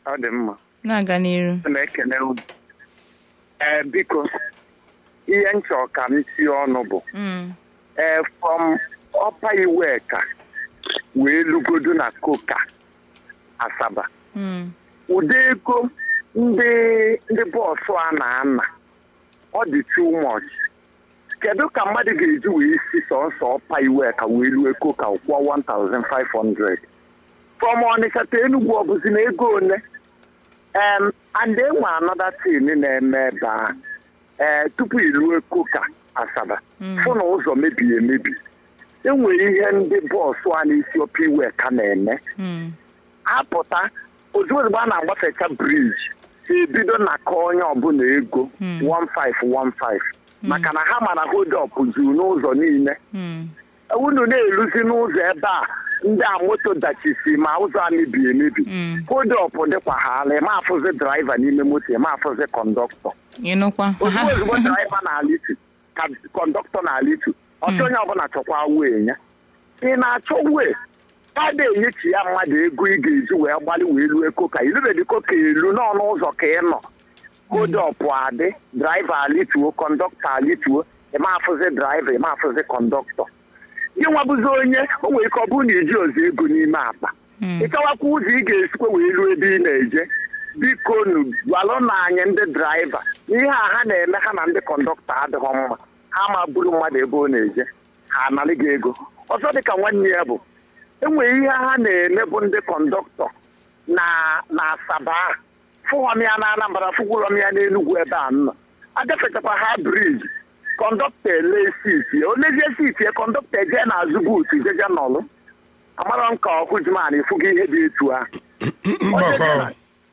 ọ dị mma na-aga n'iru na-ekene unu ee biko ihe m chọrọ ka m tie ọnụ bụ Mm, ee from ọpa iweka wee lugodo na koka asaba mm, ụdị ego ndị ndị bọọsụ a na-ana ọ dị too much kedu ka mmadụ ga-eji wee si sọnsọ ọpa iweka wee lue koka kwụọ 1500 from ọnịcha ta enugwu ọbụzi na ego ole em and enwe anọda tin na-eme ebe a ee tupu ilue koka asaba Mm. fụ na ụzọ mebiri emebi enwere ihe ndị bọọsụ a na-esi ọpa iweka na-eme mm, apụta ozugbo ozugbo a na-agbafecha briji ebido na ka onye ọbụla ego Hmm. 1515 maka na ha mara hold up juru n'ụzọ niile mm, unu na-eruzi n'ụzọ ebe a ndị a moto dachisi ma ụzọ a mebiri emebi mm. hold up dịkwa ha ala ma afụzi draiva n'ime moto ma afụzi kọndọktọ ịnụkwa ozugbo ozugbo draiva na-alitu ka kọndọktọ na-alitu ọchọ onye ọbụla chọkwa wee ya ị na-achọ wee a na-enyechi ya mmadụ ego ị ga-eji wee gbalị wee lue koka ilubedi koka elu n'ọnụ ụzọ ka ị nọ kodọpụ adị draiva alituo kọndọktọ alituo ịmafụzi draiva ịmafụzi kọndọktọ gị nwabụzi onye o nwere ike ọ bụrụ na iji ozi ego n'ime akpa Mm. ịchọwakwa ụzọ ị ga-esikwa wee luo ebe ị na-eje biko nu gwalụ na anyị ndị draiva ihe a ha na-eme ha na ndị kọndọktọ adịghị mma ha ma buru mmadụ ebe ọ na-eje ha analị gị ego ọzọ dịka nwanne ya bụ enwere ihe ha na-eme bụ ndị kọndọktọ na na asaba a fụghọm ya na anambra fụgwụrọm ya n'enugwu ebe a nọ agafechakwa ha briji kọndọktọ ele siti ya olezie siti ya kọndọktọ eje n'azụ buutu jeje nọlụ amara m ka ọkụjuman ịfụgo ihe dị etu ahụ mgbakọ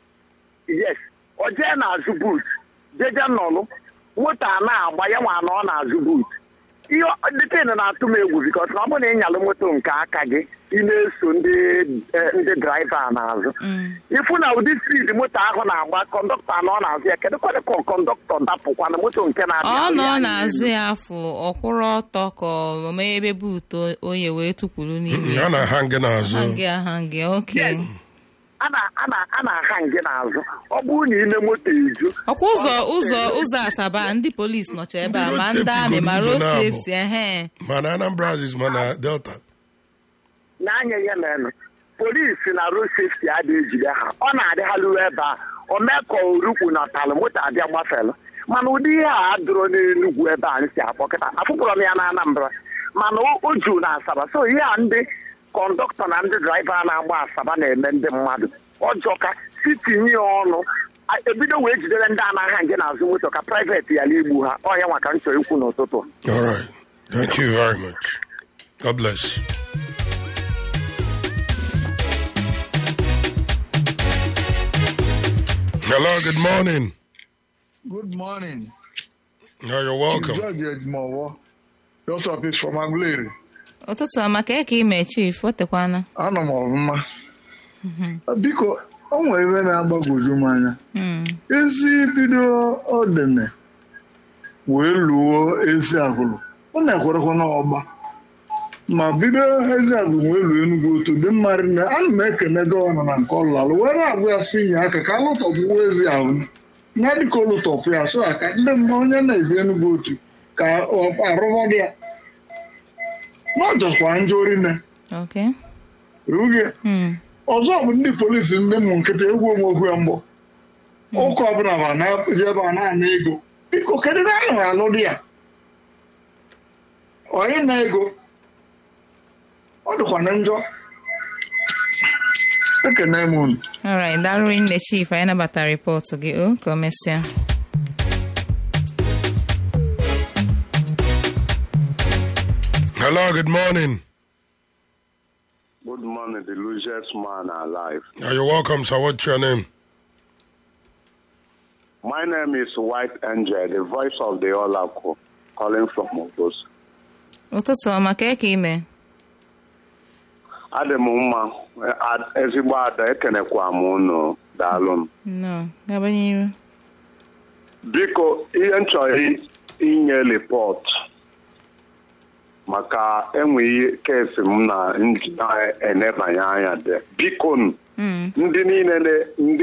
yes o jee n'azụ buut jeje nọlụ moto a na-agba ya nwa anọ n'azụ buut ihe dịtin na-atụ m egwu bikọs na ọ bụrụ na ị nyalụ moto nke aka gị ị na-eso ndị eh, ndị draiva a n'azụ Mm. ịfụ na ụdị spid moto ahụ na-agba kọndọktọ anọ n'azụ ya kedu kwadị ka kọndọktọ dapụkwa na moto nke na-abịa ọ nọ ya n'azụ ya afọ ọkwụrụ ọtọ ka ọ mee ebe buutu onye wee tukwuru n'ime ya na ha ngị n'azụ hangi ahangi oke a na- a na- a na-aha nge n'azụ ọ bụrụ na ime moto eju ọkwa ụzọ ụzọ ụzọ asaba ndị polisi nọcha ebe a Ndị ma road ndị safety amị ma goro road ụzọ na-abụ. safety ehe ma na Anambra Aziz ma na Delta n'anya ya menụ polisi na road safety adịghị ejide ha ọ na-adịghalụ ebe a o mee ka orukwu na ọtalụ moto abịa gbafelụ mana ụdị ihe a adụrụ n'enugwu ebe a si akpọkịta afụkpọrọ m ya na anambra mana o o juru na asaba so ihe a ndị kọndọktọ na ndị draiva na-agba asaba na-eme ndị mmadụ ọjọọ ka si tinye ya ọnụ a- ebido wee jidere ndị anaghị nje n'azụ moto ka priveti ya igbu ha ọ ya maka m chọrọ ikwu n'ụtụtụ all right thank you very much God bless hello good morning Good morning. no, you're welcome Chief George Edmowo, Doctor Peace from Aguleri. ụtụtụ ọma ka eke ime chief o tekwana Anọ m ọfụma. Biko, o nwere ebe na-agbagwoju m anya. Mm, Ezi bido ọdịna wee luo ezi agụlụ. Ọ na-ekwerekwa n'ọgba. Ma bido ezi agụlụ wee luo Enugu otu dị mmarị na ana m ekene gọvanọ na nke ọlụlalụ wee na-agwa ya si nye aka ka alụtọpụwo ezi ahụ na dịka olụtọpụ ya so aka ndị mma onye na-eji Enugu otu ka ọ arụbọdị ya n'ọjọkwa njọ rinne okay rughị Mm, ọzọ bụ ndị polisi ndị mụ nkịta egwu omokwu ya mgbọ ụka ọbụla ma na-eji ebe a na-ana ego biko kedu na ahụ alụ dị ya onye na ego ọ dịkwa na njọ ekene m unu alright daalụ nne chief anyị nabatara rịpọtụ gị o ka o mesịa hello good morning Good morning, the luckiest man alive. Uh, you're welcome sir what's your name My name is White Angel, the voice of the Oracle, calling from Mogos. ụtụtụ ọma ka eke ime Adị m mma, a- ezigbo ada ekenekwa m unu daalụ m. no gaba n'iru Biko, ihe m chọrọ i- inye ripọt maka enwe ihe kesi m na nji na-enebanye anya dị. Biko, Mm, ndị niile na- ndị